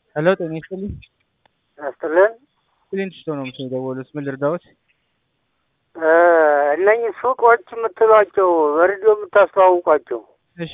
ሄሎ ጤና ይስጥልኝ። ያስጥልን ክሊንት ስቶን ነው ምስል የደወሉት። ምን ልርዳዎት? እነኝህ ሱቆች የምትሏቸው በሬዲዮ የምታስተዋውቋቸው እሺ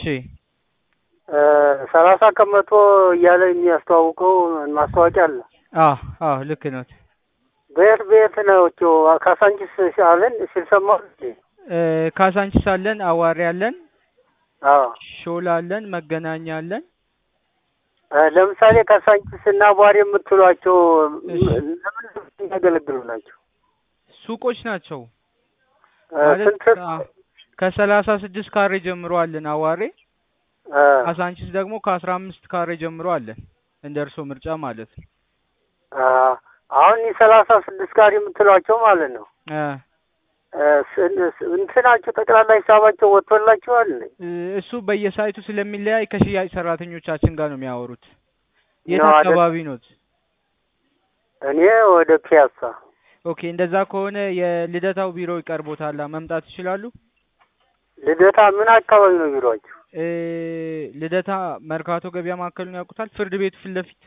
ሰላሳ ከመቶ እያለ የሚያስተዋውቀው ማስታወቂያ አለ። አዎ አዎ ልክ ነት። በየት በየት ናቸው? ካሳንቺስ አለን ሲልሰማ እ ካሳንቺስ አለን፣ አዋሪ አለን፣ አዎ ሾላ አለን፣ መገናኛ አለን። ለምሳሌ ካሳንቺስ እና ቧሪ የምትሏቸው እሺ። ለምን የሚያገለግሉ ናቸው? ሱቆች ናቸው እ ማለት ስንት ከ- ከሰላሳ ስድስት ካሬ ጀምሮ አለን አዋሬ። እ ካሳንቺስ ደግሞ ከአስራ አምስት ካሬ ጀምሮ አለን። እንደ እርሶ ምርጫ ማለት ነው። አ አሁን የሰላሳ ስድስት ጋር የምትሏቸው ማለት ነው እ እ ስን- ስ- እንትናቸው ጠቅላላ ሂሳባቸው ወጥቶላቸዋል። እ እሱ በየሳይቱ ስለሚለያይ ከሽያጭ ሰራተኞቻችን ጋር ነው የሚያወሩት። የት ነው አይደል? አካባቢ ኖት? እኔ ወደ ፒያሳ ኦኬ እንደዛ ከሆነ የልደታው ቢሮ ይቀርቦታል። መምጣት ይችላሉ። ልደታ ምን አካባቢ ነው ቢሮአቸው? እ ልደታ መርካቶ ገበያ ማዕከሉን ያውቁታል? ፍርድ ቤቱ ፊት ለፊት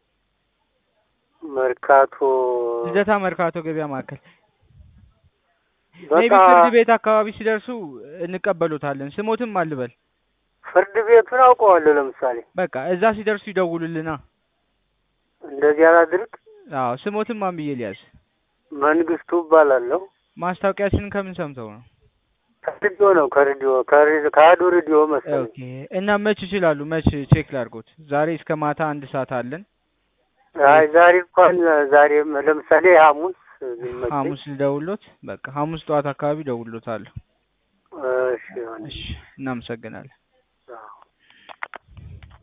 መርካቶ ልደታ መርካቶ ገበያ ማዕከል በቃ ሜቢ ፍርድ ቤት አካባቢ ሲደርሱ እንቀበሉታለን። ስሞትም አልበል ፍርድ ቤቱን አውቀዋለሁ። ለምሳሌ በቃ እዛ ሲደርሱ ይደውሉልና። እንደዚህ አላድርግ። አዎ ስሞትም ማን ብዬ ሊያዝ? መንግስቱ እባላለሁ። ማስታወቂያችንን ከምን ሰምተው ነው? ከሬዲዮ ነው ከሬዲዮ ከሬዲዮ ከአዶ ሬዲዮ መሰለኝ። ኦኬ እና መች ይችላሉ? መች ቼክ ላድርጎት? ዛሬ እስከ ማታ አንድ ሰዓት አለን። አይ ዛሬ እንኳን ዛሬ ለምሳሌ ሐሙስ ቢመቸኝ። ሐሙስ ልደውሎት? በቃ ሐሙስ ጠዋት አካባቢ ደውሎታለሁ። እሺ ይሆናል። እሺ እናመሰግናለን።